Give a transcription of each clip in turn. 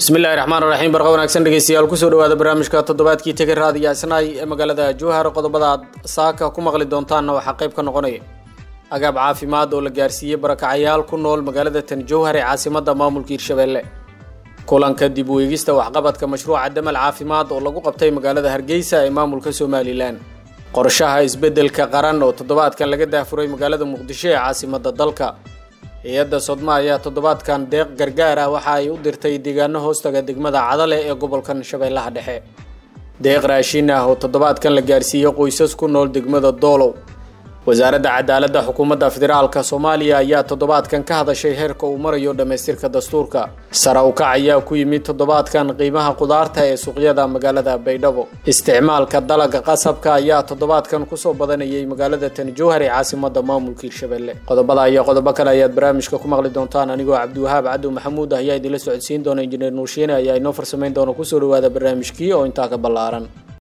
bismillahi raxmaan raxiim barqa wanaagsan dhegeystayaal kusoo dhawaada barnaamijka toddobaadkii tege raadiyo asnaay ee magaalada jowhar qodobada aad saaka ku maqli doontaanna waxaa qayb ka noqonaya agaab caafimaad oo la gaarsiiyey barakacayaal ku nool magaalada tan jowhar ee caasimada maamulka hirshabelle kulanka dib u eegista waxqabadka mashruuca damal caafimaad oo lagu qabtay magaalada hargeysa ee maamulka somalilan qorshaha isbeddelka qaran oo toddobaadkan laga daafuray magaalada muqdisho ee caasimada dalka hay-adda sodma ayaa toddobaadkan deeq gargaar ah waxa ay u dirtay deegaano hoostaga degmada cadale ee gobolkan shabeellaha dhexe deeq raashin ah oo toddobaadkan la gaarsiiyey qoysas ku nool degmada doolow wasaaradda cadaaladda xukuumadda federaalka soomaaliya ayaa toddobaadkan ka hadashay heerka uu marayo dhammaystirka dastuurka sara ukac ayaa ku yimid toddobaadkan qiimaha qudaarta ee suuqyada magaalada baydhabo isticmaalka dalaga qasabka ayaa toddobaadkan kusoo badanayay magaalada tan jowhar ee caasimada maamulka hirshabelle qodobada iyo qodobo kale ayaad barnaamijka ku maqli doontaan anigoo cabdiwahaab cadow maxamuud ah ayaa idinla socodsiin doona injineer nuurshiine ayaa inoo farsamayn doona kusoo dhawaada barnaamijkii oo intaa ka ballaaran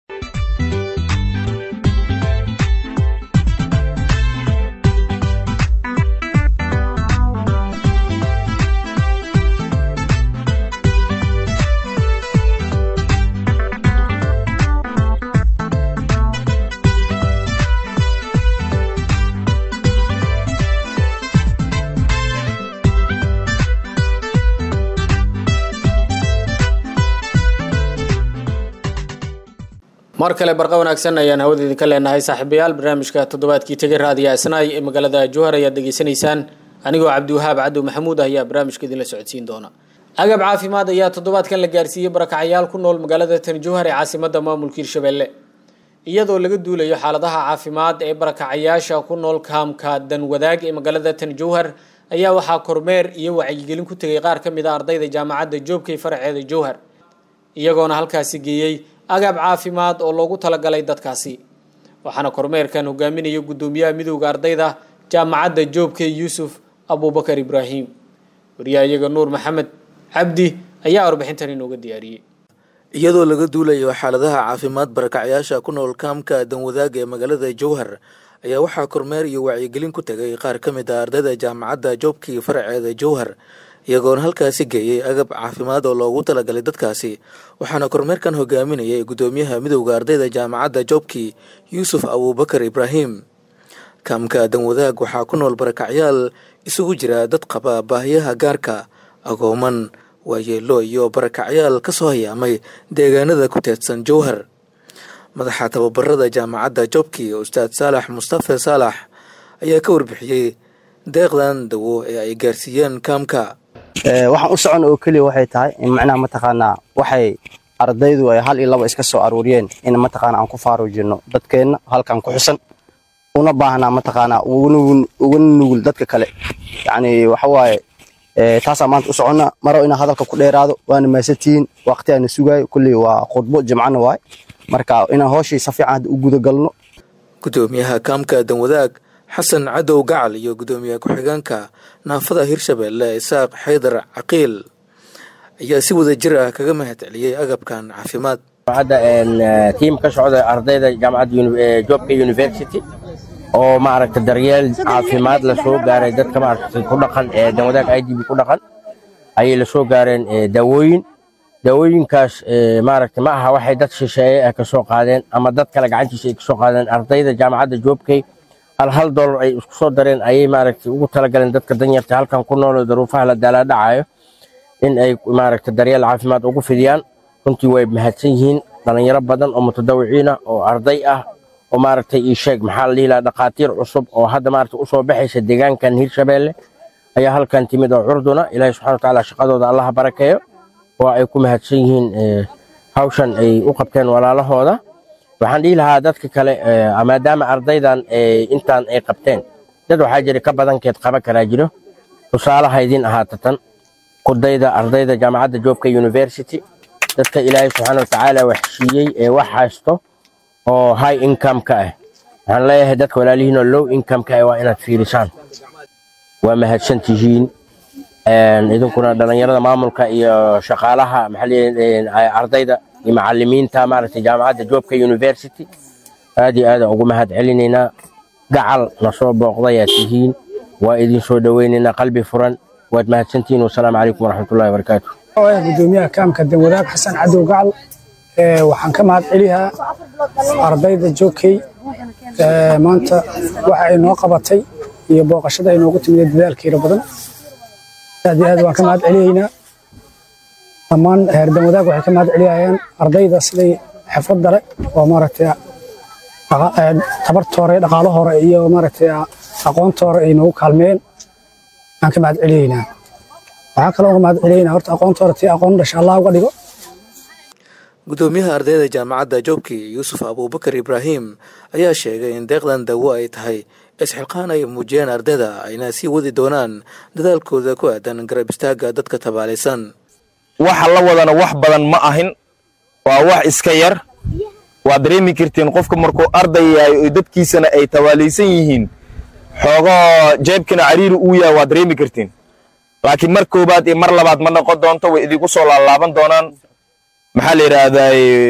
mar kale barqa wanaagsan ayaan hawada idinka leenahay saaxiibayaal barnaamijka toddobaadkii tegay raadiyo asnaay ee magaalada jowhar ayaad degeysanaysaan anigoo cabdiwahaab cadow maxamuud ah ayaa barnaamijka idinla socodsiin doona agab caafimaad ayaa toddobaadkan la gaarsiiyey barakacayaal ku nool magaalada tan jowhar ee caasimada maamulka hirshabelle iyadoo laga duulayo xaaladaha caafimaad ee barakacayaasha ku nool kaamka danwadaag ee magaalada tan jowhar ayaa waxaa kormeer iyo wacyigelin ku tegay qaar ka mid a ardayda jaamacadda joobkay faraceeda jowhar iyagoona halkaasi geeyey agaab caafimaad oo loogu talagalay dadkaasi waxaana kormeerkan hogaaminaya guddoomiyaha midowda ardayda jaamacadda joobkay yuusuf abuubakar ibraahim wariyahayaga nuur maxamed cabdi ayaa warbixintan inooga diyaariyey iyadoo laga duulayo xaaladaha caafimaad barakacyaasha ku nool kaamka danwadaaga ee magaalada jowhar ayaa waxaa kormeer iyo wacyigelin ku tegay qaar ka mid a ardayda jaamacadda joobkii faraceeda jowhar iyagoona halkaasi geeyey agab caafimaad oo loogu talagalay dadkaasi waxaana kormeerkan hogaaminayay guddoomiyaha midowda ardayda jaamacadda joobkii yuusuf abuubakar ibraahim kaamka danwadaag waxaa ku nool barakacyaal isugu jira dad qaba baahiyaha gaarka agooman waayeelo iyo barakacyaal ka soo hayaamay deegaanada ku teedsan jowhar madaxa tababarada jaamacadda joobkii ustaad saalax mustafe saalax ayaa ka warbixiyey deeqdan dawo ee ay gaarsiiyeen kaamka waxaan u socon oo keliya waxay tahay in macnaha mataqaanaa waxay ardaydu ay hal iyo laba iska soo aruuriyeen in mataqaana aan ku faaruujino dadkeenna halkan ku xusan una baahnaa mataqaanaa uga nugul dadka kale yacni waxa waaye taasaa maanta u soconna maro inaan hadalka ku dheeraado waana maasantihiin waqti aana sugaayo kulley waa khudbo jimcana waay marka inaan hooshii si fiican hadda u gudagalno guddoomiyaha kaamka danwadaag xasan cadow gacal iyo guddoomiye ku-xigeenka naafada hirshabelle isaaq xaydar caqiil ayaa si wada jir ah kaga mahad celiyey agabkan caafimaad hadda tiim ka socda ardayda jaamacadda joobka university oo maaragta daryeel caafimaad la soo gaaray dadka maaragta ku dhaqan ee danwadaag i d b ku dhaqan ayay la soo gaareen daawooyin daawooyinkaas maaragta ma aha waxay dad shisheeye ah ka soo qaadeen ama dad kale gacantiisa ay ka soo qaadeen ardayda jaamacadda joobkay hal hal dollar ay isku soo dareen ayay maaragtay ugu talagaleen dadka danyarta halkan ku nool oo daruufaha la daalaadhacayo in ay maaragta daryeel caafimaad ugu fidiyaan runtii way mahadsan yihiin dhalinyaro badan oo mutadawiciin ah oo arday ah oo maaragtay ii sheeg maxaa la dhihi lahaa dhakhaatiir cusub oo hadda maaragta usoo baxaysa deegaankan hirshabelle ayaa halkan timid oo curduna ilaahay subxana watacaala shaqadooda allaha barakeeyo oo ay ku mahadsan yihiin hawshan ay u qabteen walaalahooda waxaan dhihi lahaa dadka kale maadaama ardaydan intaan ay qabteen dad waxaa jira ka badankeed qaban karaa jiro tusaalaha idin ahaata tan kudayda ardayda jaamacadda joobka university dadka ilaahay subxaana watacaala wax siiyey ee wax haysto oo high income ka ah waxaan leeyahay dadka walaalihiin oo low income ka ah waa inaad fiirisaan waa mahadsan tihiin idinkuna dhalinyarada maamulka iyo shaqaalaha maxaa ardayda iyo macalimiinta maaragtay jaamacadda joobka university aad iyo aada ugu mahad celinaynaa gacal na soo booqdayaa tihiin waa idin soo dhoweynaynaa qalbi furan waad mahadsantihiin wasalaamu calaykum waraxmatullahi wabarakaatu gudoomiyaha kaamka danwadaag xasan cadow gacal waxaan ka mahad celiyaa ardayda joogkey maanta waxa ay noo qabatay iyo booqashada ay noogu timid dadaalkeeda badan aad iyo aad waan ka mahad celiyaynaa dhammaan heer danwadaag waxay ka mahad celiyayaan ardayda siday xirfadda leh oo maaragtay tabarta hore dhaqaalo hore iyo maaragtay aqoonta hore ay noogu kaalmeeyeen aan ka mahad celiyaynaa waxaa kaloo ka mahad celiyaynaa horta aqoonta hore tii aqoon dhasha allah uga dhigo gudoomiyaha ardayda jaamacadda joobki yuusuf abuubakar ibraahim ayaa sheegay in deeqdan dawo ay tahay isxilqaan ay muujiyeen ardayda ayna sii wadi doonaan dadaalkooda ku aadan garab istaagga dadka tabaalaysan waxa la wadana wax badan ma ahin waa wax iska yar waad dareemi kartiin qofka markuu arday yahay oo dadkiisana ay tabaalaysan yihiin xoogoo jeebkina cariiri uu yahay waad dareemi kartiin laakiin mar koobaad iyo mar labaad ma noqon doonto way idinku soo laalaaban doonaan maxaa la yidhaahdaa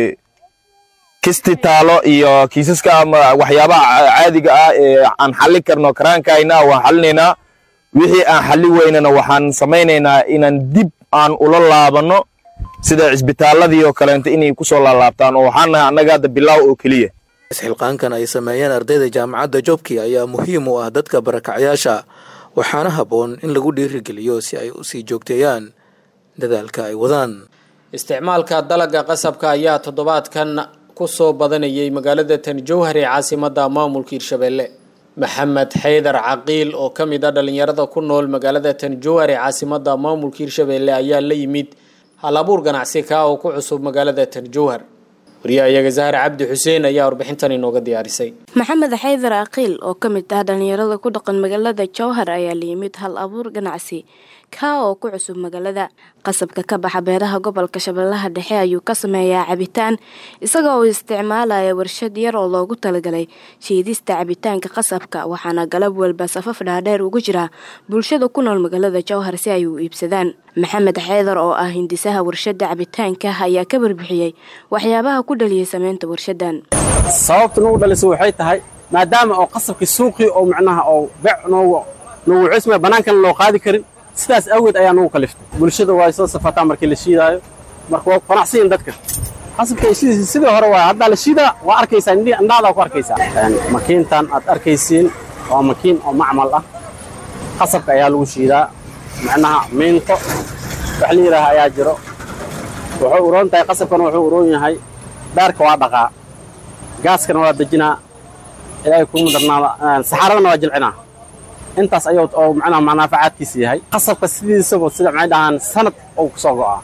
kisti taalo iyo kiisaska ama waxyaabaha caadiga ah ee aan xallin karno karaankayna waan xallinaynaa wixii aan xalli weynana waxaan samaynaynaa inaan dib aan ula laabanno sida cisbitaaladii oo kaleento inay ku soo laalaabtaan oo waxaan nahay annaga hadda bilaaw oo keliya isxilqaankan ay sameeyeen ardayda jaamacadda joobki ayaa muhiim u ah dadka barakacyaasha waxaana habboon in lagu dhiirigeliyo si ay usii joogteeyaan dadaalka ay wadaan isticmaalka dalagga qasabka ayaa toddobaadkan ku soo badanayay magaalada tan jowhar ee caasimadda maamulka hirshabeelle maxamed xaydar caqiil oo ka mid a dhallinyarada ku nool magaalada tan jowhar ee caasimadda maamulka hirshabeelle ayaa la yimid hal abuur ganacsi ka oo ku cusub magaalada tan jowhar wariyahayaga zahar cabdi xuseen ayaa warbixintan inooga diyaarisay maxamed xaydar caqiil oo ka mid ah dhallinyarada ku dhaqan magaalada jowhar ayaa la yimid hal abuur ganacsi kaa oo ku cusub magaalada qasabka ka baxa beeraha gobolka shabeellaha dhexe ayuu ka sameeyaa cabitaan isagoo uu isticmaalaya warshad yar oo loogu talagalay shiidista cabitaanka qasabka waxaana galab walba safaf dhaadheer ugu jira bulshada ku nool magaalada jowhar si ay u iibsadaan maxamed xeydar oo ah hindisaha warshada cabitaanka ayaa ka warbixiyey waxyaabaha ku dhaliyay sameynta warshadan sababta nagu dhalisa waxay tahay maadaama oo qasabkii suuqii oo macnaha oo bec noogu noogu cusmaya bannaankana loo qaadi karin sidaas awgeed ayaa nagu kaliftay bulshada waa soo safataa markii la shiidaayo marka waa qanacsiyin dadka qasabka shidiisa sidii hore waa haddaa la shiidaa waa arkaysaa indhihi indhahdaa ku arkaysaa makiintan aad arkaysiin waa makiin oo macmal ah qasabka ayaa lagu shiidaa macnaha miinto wax la yidhaaha ayaa jiro wuxuu uroon tahay qasabkana wuxuu uroon yahay dhaarka waa dhaqaa gaaskana waa dejinaa ilaahay kuma darnaada saxaaradana waa jilcinaa intaas ayuu oo macnaha manaafacaadkiisa yahay qasabka sidiisaba sida maxay dhahaan sanad uu ku soo go'aa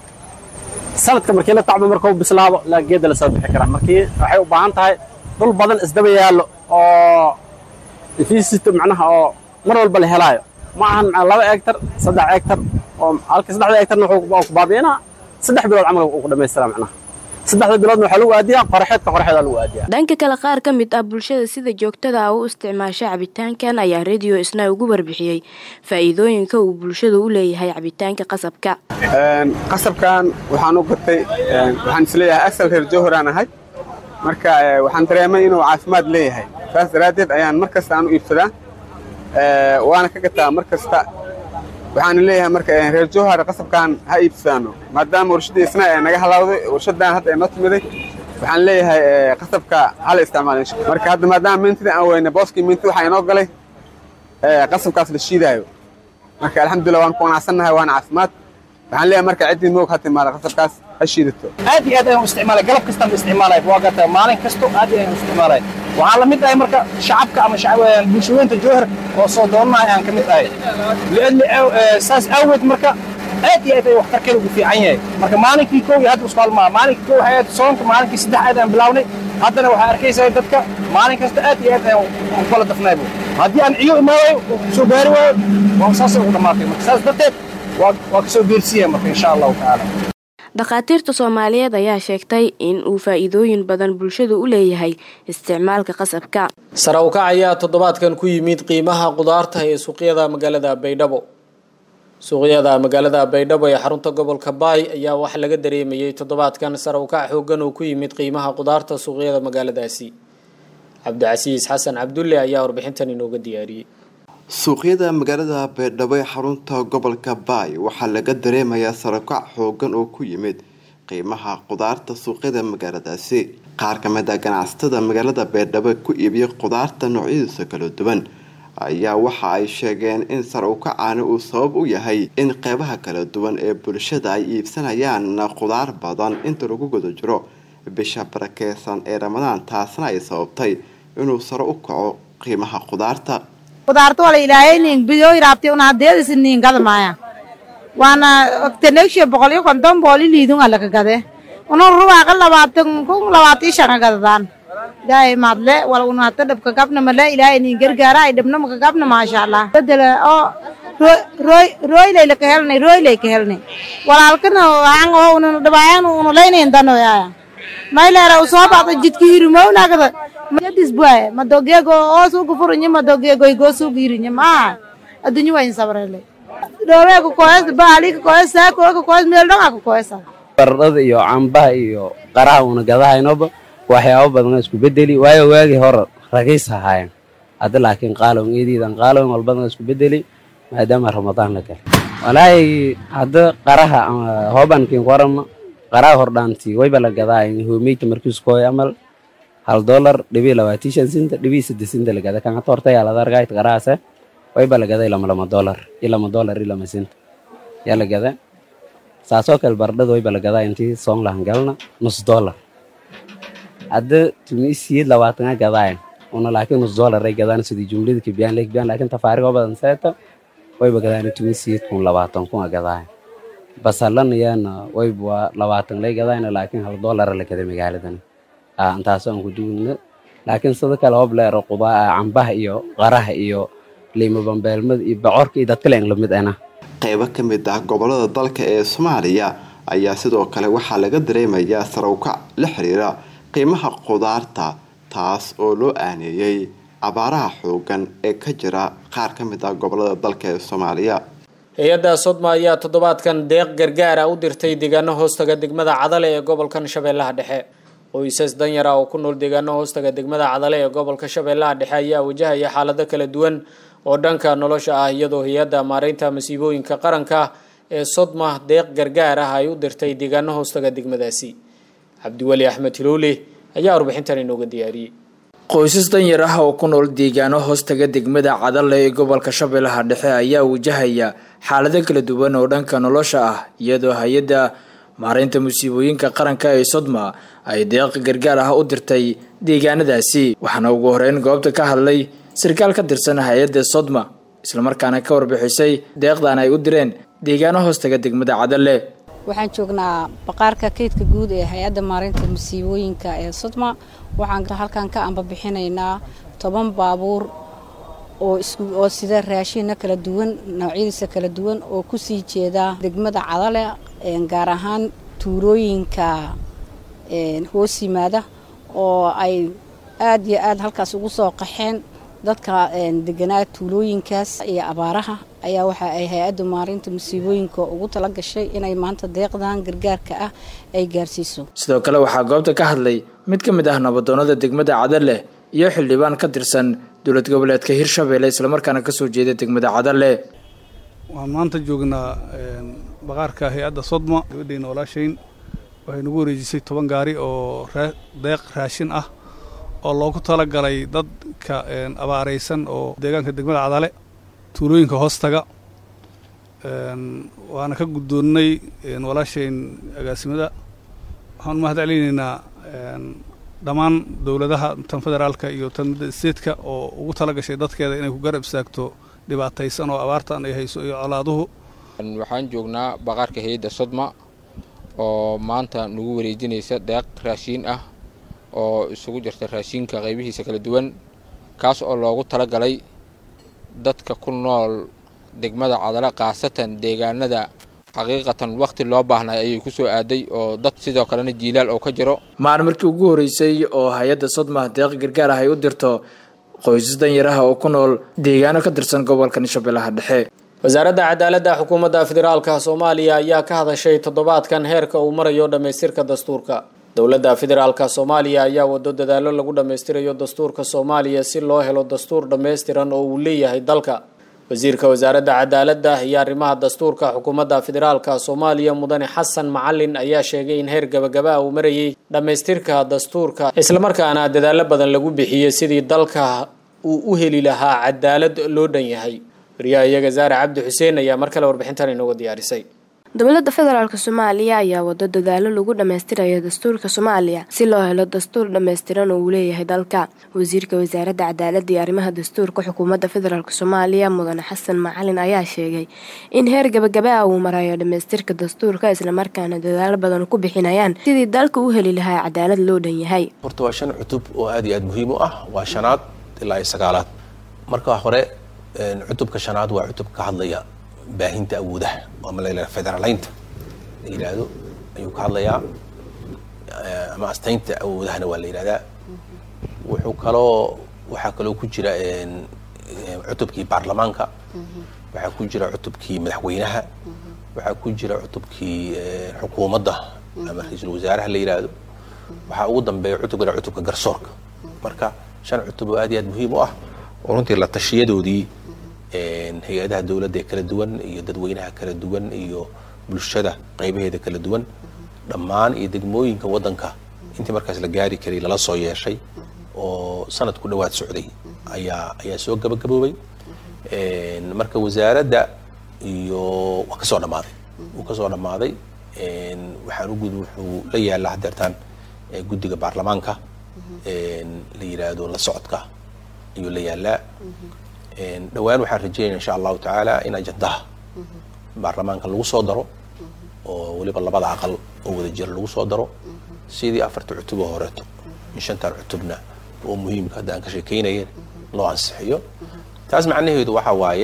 sanadka markii la tacbo markuu bislaado la geedda la soo bixi karaa markii waxay u baahan tahay dhul badan isdaba yaallo oo infiisito macnaha oo mar walba la helaayo ma ahan laba egtar saddex egtar oo halka saddexda egtarna wuxuu ku baabi'inaa saddex bilood camal uu ku dhammaystiraa macnaha saddexda biloodna waxaa lagu aadiyaa qoraxeedka qoraxeeda lagu aadiyaa dhanka kale qaar ka mid ah bulshada sida joogtada ah u isticmaasha cabitaankan ayaa radio isna ugu warbixiyey faa'iidooyinka uu bulshada u leeyahay cabitaanka qasabka qasabkan waxaan u gatay waxaan isleeyahay asal reer jowharaan ahay marka waxaan dareemay inuu caafimaad leeyahay saas daraaddeed ayaan mar kasta aan u iibsadaa waana ka gataa mar kasta waxaan leeyahay marka reer jowhar qasabkan ha iibsadaano maadaama warshadii isna ee naga halawday warshadan hadda noo timiday waxaan leeyahay qasabka hala isticmaalo marka hadda maadaama mintida aan weyne booskii minti waxaa inoo galay qasabkaas la shiidaayo marka alxamdulillah waan ku qanacsannahay waana caafimaad waxaan leeyahay marka ciddii moog ha timaada qasabkaas ha shiidato aad iyo aad ayaan u isticmaalay galab kastaan u isticmaalay waa gata maalin kasto aad iyo ayaan u isticmaalay waxaan la mid ahay marka shacabka ama bulshaweynta jowhar oo soo doonanahay aan ka mid ahay liadli saas awgeed marka aad iyo aad ay waxtarkeeda ugu fiican yahay marka maalinkii kow iyo hadda isku halmaa maalinkii kow waxay ahayd soonka maalinkii saddex aad aan bilawnay haddana waxaa arkaysaa dadka maalin kasta aad iyo aad ayaan u kala dafnaybo haddii aan ciyo imaadayo oo kusoo gaari waayo waa saasay ugu dhammaatay marka saas darteed waa kasoo geersiiya marka insha allahu tacaala dhakhaatiirta soomaaliyeed ayaa sheegtay in uu faa'iidooyin badan bulshadu u leeyahay isticmaalka qasabka sare u kac ayaa toddobaadkan ku yimid qiimaha qudaarta ee suuqyada magaalada baydhabo suuqyada magaalada baydhabo ee xarunta gobolka baay ayaa wax laga dareemayay toddobaadkan sare u kac xoogan oo ku yimid qiimaha qudaarta suuqyada magaaladaasi cabdicasiis xasan cabdulle ayaa warbixintan inooga diyaariyey suuqyada magaalada beerdhabo ee xarunta gobolka baay waxaa laga dareemayaa sarakac xoogan oo ku yimid qiimaha qudaarta suuqyada magaaladaasi qaar ka mid a ganacsatada magaalada beerdhabo ku iibiya qudaarta noocyadiisa kala duwan ayaa waxa ay sheegeen in sar u kacaani uu sabab u yahay in qeybaha kala duwan ee bulshada ay iibsanayaan qudaar badan inta lagu guda jiro bisha barakeysan ee ramadaan taasna ay sababtay inuu sare u kaco qiimaha qudaarta qudaarta wala ilaahaynin biyo iraabti una hadeedisi niin gada maaya waana tenegshe boqol iyo konton booli liidun alaka gade una rubaaqa labaatan kun labaatan shanga gadadaan ilaahay maadle wala una hata dhabka gabna male ilaahay niin gargaara ay dhabna maka gabna maasha allah bedela oo rooylay laka helnay rooylay ka helnay walaalkana waxaan oo una dhabaayaan una leynayn danoyaaya mayleera usoo baxda jidka hirumownagada madis buaye madogeego oo suuga furinye madogeego igoo suuga hirinye maa adduunyo wayn sabrele dhoreeka koes baalika koes saakooka koes meel dhonga ka koesa baradhada iyo cambaha iyo qaraha una gadahaynoba waxyaabo badan isku bedeli waayo waagii hore ragiis ahaayeen hadda laakiin qaalown eediidan qaalown walbadan isku bedeli maadaama ramadaan la galay walaahi hadda qaraha hoobankiin warama qaraha hordhaantii wayba la gadaayan hoomeyta markiiskooy amal hal dolar dhibii labaatii shan sinta dhibii saddex sinta la gada kan hata horta yaa lada argaayt qarahaase wayba la gaday lama lama dolar iyo lama dolar iyo lama sinta yaa la gada saasoo kale baradhada wayba la gadaa intii soon lahan galna nus dolar hadda tumiisiyid labaatana gadaayan una laakiin nus dolar ay gadaan sidii jumlada kibiyaan le kibiyaan laakiin tafaarigo badan seeta wayba gadaan tumiisiyid kun labaatan kun a gadaayan basalan iyana wayba labaatan lay gadayna laakiin hal dolara la gaday magaaladan intaas aan ku duulna laakiin sida kale hob leero qudaa cambaha iyo qaraha iyo liimo bambeelmada iyo bocorka iyo dadkale aan lamid ana qeybo ka mid ah gobolada dalka ee soomaaliya ayaa sidoo kale waxaa laga dareemayaa sarawkac la xiriira qiimaha qudaarta taas oo loo aaneeyey abaaraha xoogan ee ka jira qaar ka mid ah gobolada dalka ee soomaaliya hay-adda sodma ayaa toddobaadkan deeq gargaara u dirtay deegaano hoostaga degmada cadale ee gobolkan shabeellaha dhexe qoysas danyar ah oo ku nool deegaano hoostaga degmada cadale ee gobolka shabeellaha dhexe ayaa wajahaya xaalado kala duwan oo dhanka nolosha ah iyadoo hay-adda maareynta masiibooyinka qaranka ee sodma deeq gargaar ah ay u dirtay deegaano hoostaga degmadaasi cabdiweli axmed hiloole ayaa warbixintan inooga diyaariyey qoysas danyar ah oo ku nool deegaano hoostaga degmada cadale ee gobolka shabeellaha dhexe ayaa wajahaya xaalado kala duwan oo dhanka nolosha ah iyadoo hay-adda maareynta musiibooyinka qaranka ee sodma ay deeq gargaar ah u dirtay deegaanadaasi waxaana ugu horeyn goobta ka hadlay sarkaal ka tirsan hay-adda sodma islamarkaana ka warbixisay deeqdan ay u direen deegaano hoostaga degmada cadale waxaan joognaa baqaarka kaydka guud ee hay-adda maareynta musiibooyinka ee sodma waxaan halkan ka ambabixinaynaa toban baabuur oo oo sida raashinna kala duwan noocyadiisa kala duwan oo kusii jeeda degmada cadale gaar ahaan tuulooyinka hoos yimaada oo ay aad iyo aad halkaas ugu soo qaxeen dadka deganaa tuulooyinkaas iyo abaaraha ayaa waxa ay hay-adda maarinta musiibooyinka ugu tala gashay inay maanta deeqdan gargaarka ah ay gaarsiiso sidoo kale waxaa goobta ka hadlay mid ka mid ah nabadoonada degmada cadale iyo xildhibaan ka tirsan dowlad goboleedka hirshabeelle islamarkaana kasoo jeeda degmada cadale waan maanta joognaa baqaarka hay-adda sodma gabadheyna walaashayn waxay nagu wareejisay toban gaari oo deeq raashin ah oo loogu talagalay dadka abaaraysan oo deegaanka degmada cadale tuulooyinka hoostaga waana ka guddoonnay walaashayn agaasimada waxaan u mahad celinaynaa dhammaan dowladaha tan federaalka iyo tan midda steedka oo ugu tala gashay dadkeeda inay ku garab istaagto dhibaataysan oo abaartan ay hayso iyo colaaduhu waxaan joognaa baqaarka hay-adda sodma oo maanta nagu wareejinaysa deeq raashiin ah oo isugu jirta raashiinka qaybihiisa kala duwan kaas oo loogu talagalay dadka ku nool degmada cadale khaasatan deegaanada xaqiiqatan wakhti loo baahnay ayay ku soo aaday oo dad sidoo kalena jiilaal oo ka jiro maalin markii ugu horeysay oo hay-adda sodma deeq gargaar ah ay u dirto qoysas danyaraha oo ku nool deegaano ka tirsan gobolkan shabeellaha dhexe wasaaradda cadaaladda xukuumadda federaalka soomaaliya ayaa ka hadashay toddobaadkan heerka uu marayo dhammaystirka dastuurka dowladda federaalka soomaaliya ayaa wado dadaallo lagu dhammaystirayo dastuurka soomaaliya si loo helo dastuur dhammaystiran oo uu leeyahay dalka wasiirka wasaaradda cadaaladda iyo arrimaha dastuurka xukuumadda federaalka soomaaliya mudane xasan macalin ayaa sheegay in heer gabagaba uu marayay dhammaystirka dastuurka islamarkaana dadaallo badan lagu bixiyey sidii dalka uu u heli lahaa cadaalad loo dhan yahay wariyaha iyaga zaare cabdi xuseen ayaa mar kale warbixintan inooga diyaarisay dowladda federaalk soomaaliya ayaa wado dadaalo lagu dhammaystirayo dastuurka soomaaliya si loo helo dastuur dhammaystiran oo uu leeyahay dalka wasiirka wasaaradda cadaaladda iyo arrimaha dastuurka xukuumadda federaalk soomaaliya mudane xasan macalin ayaa sheegay in heer gabagaba ah uu marayo dhammaystirka dastuurka islamarkaana dadaalo badan ku bixinayaan sidii dalka u heli lahaa cadaalad loo dhan yahay horta waa shan cutub oo aad iyo aad muhiim u ah waa shanaad ilaa iyo sagaalaad marka hore cutubka shanaad waa cutub ka hadlaya baahinta awoodaha ama la federalaynta la yidhaahdo ayuu ka hadlayaa ama astaynta awoodahana waa la yidhahdaa wuxuu kaloo waxaa kaloo ku jira cutubkii baarlamaanka waxaa ku jira cutubkii madaxweynaha waxaa ku jira cutubkii xukuumadda ama ra-iisul wasaaraha la yidhaahdo waxaa ugu dambeeya cutubka cutubka garsoorka marka shan cutub oo aad iyo aad muhiim u ah oo runtii la tashiyadoodii hay-adaha dowladda ee kala duwan iyo dadweynaha kala duwan iyo bulshada qaybaheeda kala duwan dhammaan iyo degmooyinka waddanka intii markaas la gaari karay lala soo yeeshay oo sanad ku dhowaad socday ayaa ayaa soo gabagaboobay marka wasaaradda iyo waa kasoo dhammaaday wuu kasoo dhammaaday waxaan u gud wuxuu la yaallaa hadeertaan guddiga baarlamaanka la yidhaahdo la socodka ayuu la yaallaa dhowaan waxaan rajeynaya insha allahu tacaala in ajandaha baarlamaanka lagu soo daro oo weliba labada aqal oo wada jira lagu soo daro sidii afarta cutub oo horeeto in shantan cutubna oo muhiimka hadda aan ka sheekeynaya loo ansixiyo taas macnaheedu waxa waaye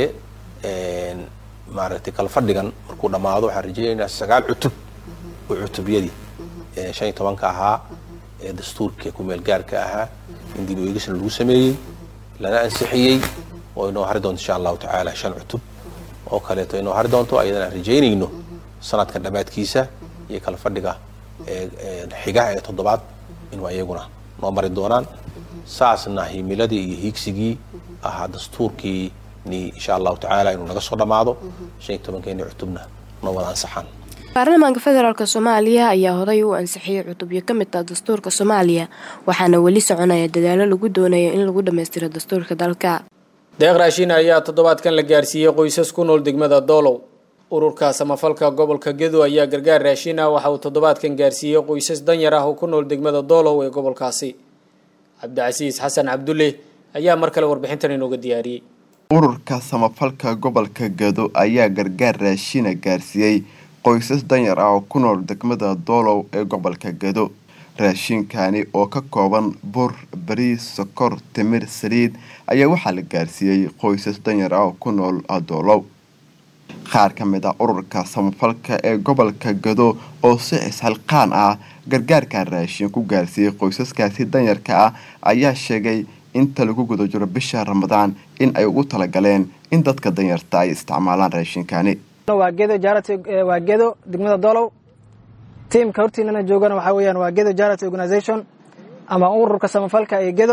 maaragtay kala fadhigan markuu dhammaado waxaan rajeynaynaa sagaal cutub oo cutubyadii shan iyo tobanka ahaa ee dastuurka kumeel gaarka ahaa in dib u eegisna lagu sameeyey lana ansixiyey oo inoo hari doonto insha allahu tacaala shan cutub oo kaleeto inoo hari doonto ayadana aan rajaynayno sanadkan dhammaadkiisa iyo kala fadhiga xigaha ee toddobaad inuu ayaguna noo mari doonaan saasna himiladii iyo hiigsigii ahaa dastuurkii ni insha allahu tacaala inuu naga soo dhammaado shan iyo tobankeeni cutubna noo wada ansaxaan baarlamaanka federaalk soomaaliya ayaa horay u ansixiyey cutubyo ka mid ah dastuurka soomaaliya waxaana weli soconaya dadaalo lagu doonayo in lagu dhammaystiro dastuurka dalka deeq raashin ayaa toddobaadkan la gaarsiiyey qoysas ku nool degmada doolow ururka samafalka gobolka gedo ayaa gargaar raashin ah waxa uu toddobaadkan gaarsiiyey qoysas danyar ah oo ku nool degmada doolow ee gobolkaasi cabdicasiis xasan cabdulle ayaa mar kale warbixintan inooga diyaariyey ururka samafalka gobolka gedo ayaa gargaar raashina gaarsiiyey qoysas danyar ah oo ku nool degmada doolow ee gobolka gedo raashinkani oo ka kooban bur bariis sokor timir saliid ayaa waxaa la gaarsiiyey qoysas danyar ah oo ku nool doolow qaar ka mid ah ururka samafalka ee gobolka gado oo si isxilqaan ah gargaarka raashin ku gaarsiiyey qoysaskaasi danyarka ah ayaa sheegay inta lagu guda jiro bisha ramadaan in ay ugu talagaleen in dadka danyarta ay isticmaalaan raashinkani waa gedo jarity waa gedo degmada doolow tiimka hortiinana joogana waxaa weeyaan waa gedo jarity organization ama ururka samafalka ee gedo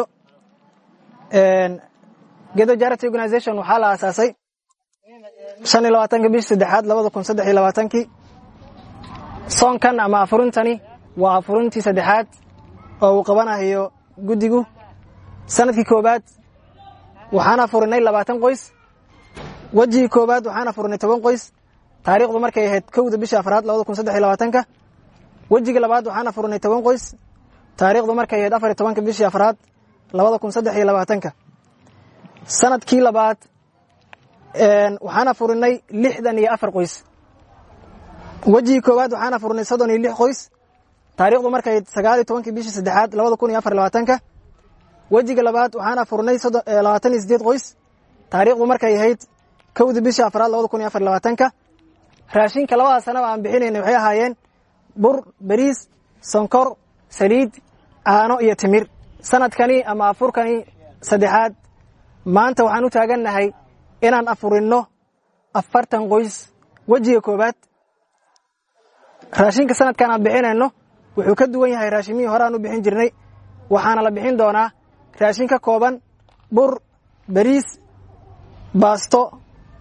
gedo jarity organization waxaa la aasaasay shan iyo labaatanka bishii saddexaad labada kun saddex iyo labaatankii soonkan ama afurintani waa afurintii saddexaad oo uu qabanayo guddigu sanadkii koowaad waxaan afurinay labaatan qoys wejigii koowaad waxaan afurinay toban qoys taariikhdu markay ahayd kowda bishii afraad labada kun saddex iyo labaatanka wejiga labaad waxaan afurinay toban qoys taariikhdu markay ahayd afar iyo tobanka bishii afraad labada kun saddex iyo labaatanka sanadkii labaad waxaan afurinay lixdan iyo afar qoys wejigii koowaad waxaan afurinay soddon iyo lix qoys taariikhdu markay ahayd sagaal iyo tobankii bishii saddexaad labada kun iyo afar iyo labaatanka wejiga labaad waxaan afurinay labaatan iyo sideed qoys taariikhdu markay ahayd kowda bishii afraad labada kun iyo afar iyo labaatanka raashinka labada sanaba aan bixinayna waxay ahaayeen bur bariis sonkor saliid caano iyo timir sanadkani ama afurkani saddexaad maanta waxaan u taagannahay inaan afurinno afartan qoys wejiga koowaad raashinka sanadkan aan bixinayno wuxuu ka duwan yahay raashimihii hore aan u bixin jirnay waxaana la bixin doonaa raashin ka kooban bur bariis baasto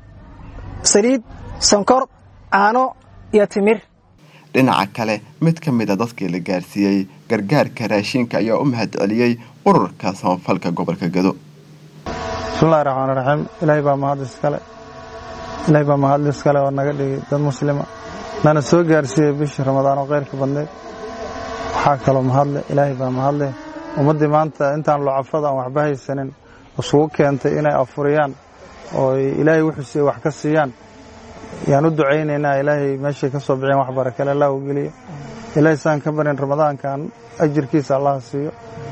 saliid sonkor caano iyo timir dhinaca kale mid ka mid a dadkii la gaarsiiyey gargaarka raashinka ayaa u mahad celiyey ururka samafalka gobolka gado bismillahi raxmaani raxiim ilaahay baa mahad iskale ilaahay baa mahad iskale oo naga dhigay dad muslima nana soo gaarsiiyey bishii ramadaan oo khayrka badneed waxaa kaloo mahadle ilaahay baa mahadle ummaddii maanta intaan locafada aan waxba haysanin isugu keentay inay afuriyaan oo ilaahay wuxuu siiye wax ka siiyaan yaan u ducaynaynaa ilaahay meeshay ka soo bixeen wax barakale allah u geliyo ilaahay saan ka barin ramadaankan ajirkiisa allah siiyo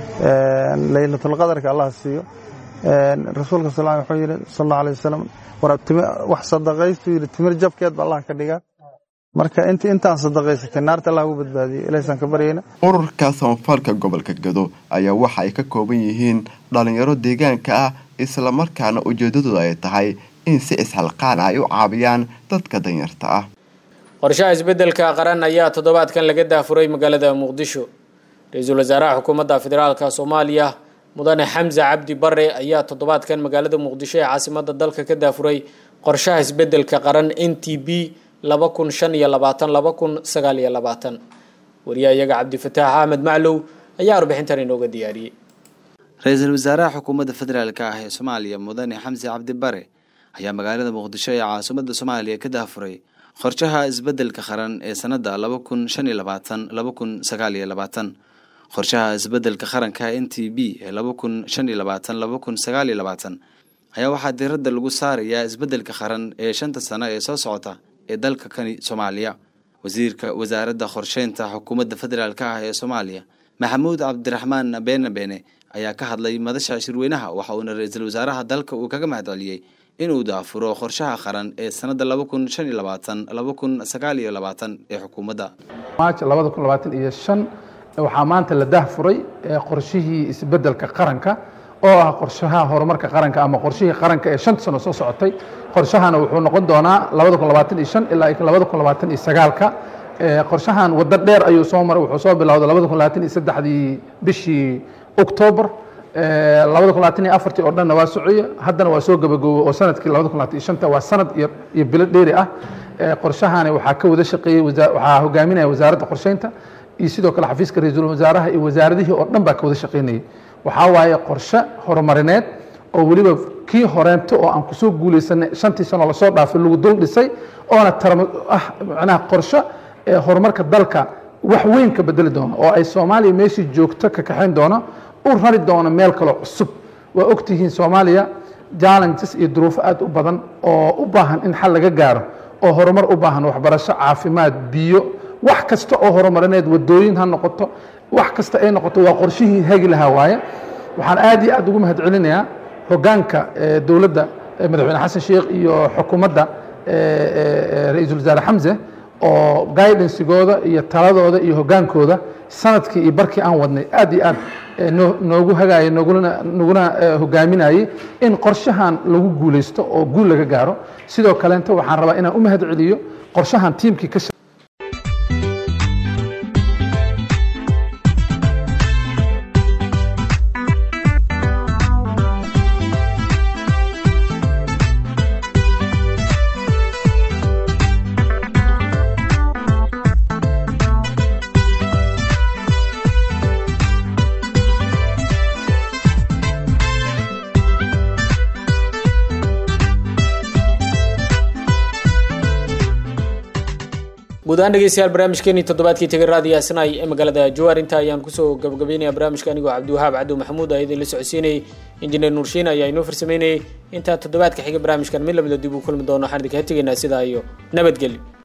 laylatulqadarka allah siiyo rasuulka sal wuxuu yidhi sal allahu alay wasalam war wax sadaqaystuu yidhi timir jabkeed ba allah ka dhigaa marka int intaan sadaqaysatay naarta allah ugu badbaadiyey ilaahay saan ka baryayna ururka samafalka gobolka gado ayaa waxa ay ka kooban yihiin dhalinyaro deegaanka ah islamarkaana ujeedadooda ay tahay in si isxalqaan ay u caabiyaan dadka danyarta ah qorshaha isbeddelka qaran ayaa toddobaadkan laga daafuray magaalada muqdisho ra-iisul wasaaraha xukuumadda federaalka soomaaliya mudane xamse cabdi bare ayaa toddobaadkan magaalada muqdisho ee caasimadda dalka ka daafuray qorshaha isbeddelka qaran n t b laba kun shan iyo labaatan laba kun sagaal iyo labaatan wariyaha iyaga cabdifataax axmed maclow ayaa warbixintan inooga diyaariyey ra-iisul wasaaraha xukuumadda federaalka ah ee soomaaliya mudane xamse cabdi bare ayaa magaalada muqdisho ee caasimadda soomaaliya ka daafuray qorshaha isbeddelka qaran ee sanadda laba kun shan iyo labaatan laba kun sagaal iyo labaatan qorshaha isbeddelka qaranka n t b ee laba kun shan iyo labaatan laba kun sagaal iyo labaatan ayaa waxaa diiradda lagu saarayaa isbeddelka qaran ee shanta sano ee soo socota ee dalka kani soomaaliya wasiirka wasaaradda qorsheynta xukuumadda federaalka ah ee soomaaliya maxamuud cabdiraxmaan beene beene ayaa ka hadlay madasha shirweynaha waxa uuna ra-iisul wasaaraha dalka uu kaga mahad celiyey inuu daafuro qorshaha qaran ee sanadda laba kun shan iyo labaatan laba kun sagaal iyo labaatan ee xukuumadda maaj labada kun labaatan iyo shan waxaa maanta la daahfuray qorshihii isbeddelka qaranka oo ah qorshaha horumarka qaranka ama qorshihii qaranka ee shanta sano soo socotay qorshahana wuxuu noqon doonaa labada kun labaatan iyo shan ilaa labada kun labaatan iyo sagaalka qorshahan waddo dheer ayuu soo maray wuxuu soo bilowday labada kun labaatan iyo saddexdii bishii octoobar labada kun labaatan iyo afartii oo dhanna waa soceye haddana waa soo gabagoobo oo sanadkii labada kun labaatan iyo shanta waa sanad iyo bilo dheeri ah qorshahani waxaa ka wada shaqeeyey waxaa hogaaminaya wasaaradda qorsheynta iyo sidoo kale xafiiska ra-iisul wasaaraha iyo wasaaradihii oo dhan baa ka wada shaqeynayay waxaa waaye qorshe horumarineed oo weliba kii horeento oo aan kusoo guuleysanay shantii sano lasoo dhaafay lagu dul dhisay oona tarm ah macnaha qorshe horumarka dalka wax weyn ka bedeli doono oo ay soomaaliya meeshii joogto ka kaxayn doono u rari doono meel kaloo cusub waa ogtihiin soomaaliya challenges iyo duruufo aad u badan oo u baahan in xal laga gaaro oo horumar u baahan waxbarasho caafimaad biyo wax kasta oo horumarineed wadooyin ha noqoto wax kasta ay noqoto waa qorshihii hagi lahaa waaye waxaan aad iyo aad ugu mahad celinayaa hogaanka dowladda madaxweyne xasan sheekh iyo xukuumadda ra-iisul wasaare xamse oo guidansigooda iyo taladooda iyo hogaankooda sanadkii iyo barkii aan wadnay aad iyo aad noogu hagaayay noguna naguna hogaaminayay in qorshahan lagu guuleysto oo guul laga gaaro sidoo kaleenta waxaan rabaa inaan u mahad celiyo qorshahan tiimkii ka guud ahaan dhegeystayaal barnaamijkeenii toddobaadkii tegay raadiyo snai ee magaalada jawaar inta ayaan kusoo gabagabeynaya barnaamijka anigoo cabdiwahaab cabdi maxamuud aa idin la socodsiinayay injineer nuurshiin ayaa inoo farsameynayay intaa toddobaadka xiga barnaamijkan mid lamida dib uu kulmi doono waxaan idinkaga tegaynaa sidaa iyo nabadgelyo